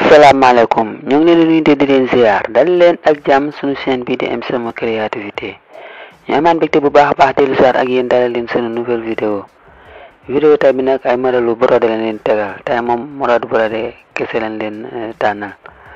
asalaamaaleykum ñu ngi leen di nuyu di leen ziar dal leen ak jàmm suñu chaîne bi di M Sama créativité ñu amaan mbégte bu baax a baax dellu ziar ak yéen dalal leen sunu nouvelle vidéo vidéo tay bi nag ay modèlu brodé lañ leen tegal tey moom modèle brodé kese lañ leen tànnal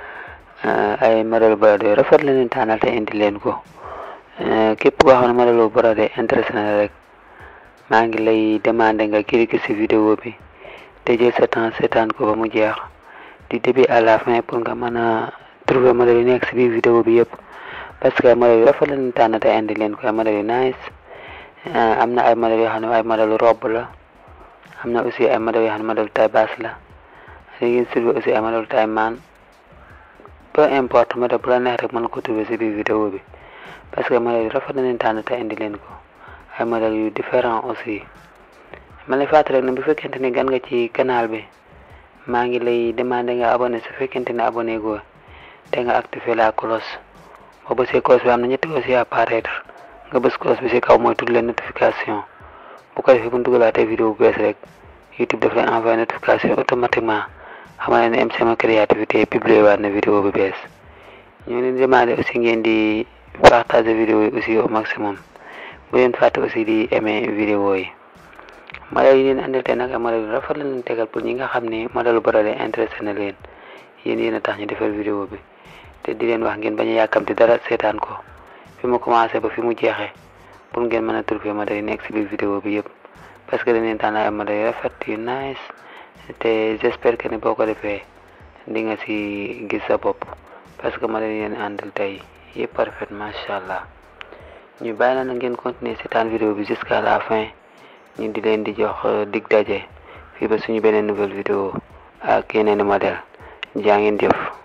ay modèle brodé yu rafet lañ leen tànnal te indi leen ko képp koo xam ne modèlu brodé intéressé na rek maa ngi lay demandé nga cliquer ci vidéo bi te jël sa temps seetaan ko ba mu jeex du début à la fin pour nga mën a trouver modèle yu nekk ci biir vidéo bi yëpp parce que ay modèle yu rafet lañu tànn te indi leen ko ay modèle yu nice am na ay modèle yoo xam ne ay modèle robe la am na aussi ay modèle yoo xam ne modèle taille basse la léegi surtout aussi ay modèle taille maan peu importe modèle bu la neex rek mën nga ko trouver ci biir vidéo bi parce que modèle yu rafet lañu tànn te indi leen ko ay modèle yu différent aussi ma lay fàttali rek ne bu fekkente ni gan nga ci canal bi maa ngi lay demandé nga abonné su fekkente ne abonné goo te nga activé la cloche boo bësee cloche bi am na ñetti cloche yi apparaître nga bës cloche bi ci kaw mooy tudd leen notification bu ko defee bu ñu dugalaatee vidéo bu bees rek YouTube daf lay envoyé notification automatiquement xamal ne M Sama créativité publié waat na vidéo bu bees ñu ngi leen demandé aussi ngeen di partager vidéo yi aussi au maximum bu leen fàtte aussi di aimer vidéo yi modèle yi leen andil tey nag ay modèle yu rafet la leen tegal pour ñi nga xam ni modèle brodé intéressé na leen yéen yéen a tax ñu defal vidéo bi te di leen wax ngeen bañ a yàkkamti dara seetaan ko fi mu commencé ba fi mu jeexee pour ngeen mën a trouver modèle yi nekk ci biir vidéo bi yëpp parce que dañ leen tànn ay modèle yu rafet yu nice te j'espère que ni boo ko defee di nga ci gis sa bopp parce que modèle yi leen andil tey yëpp parfait macha allah ñu bàyyi la na ngeen continuer seetaan vidéo bi jusqu'à la fin ñu di leen di jox dig daje fii ba suñu beneen nouvelle vidéo ak yeneen i modèle jaa ngeen jëf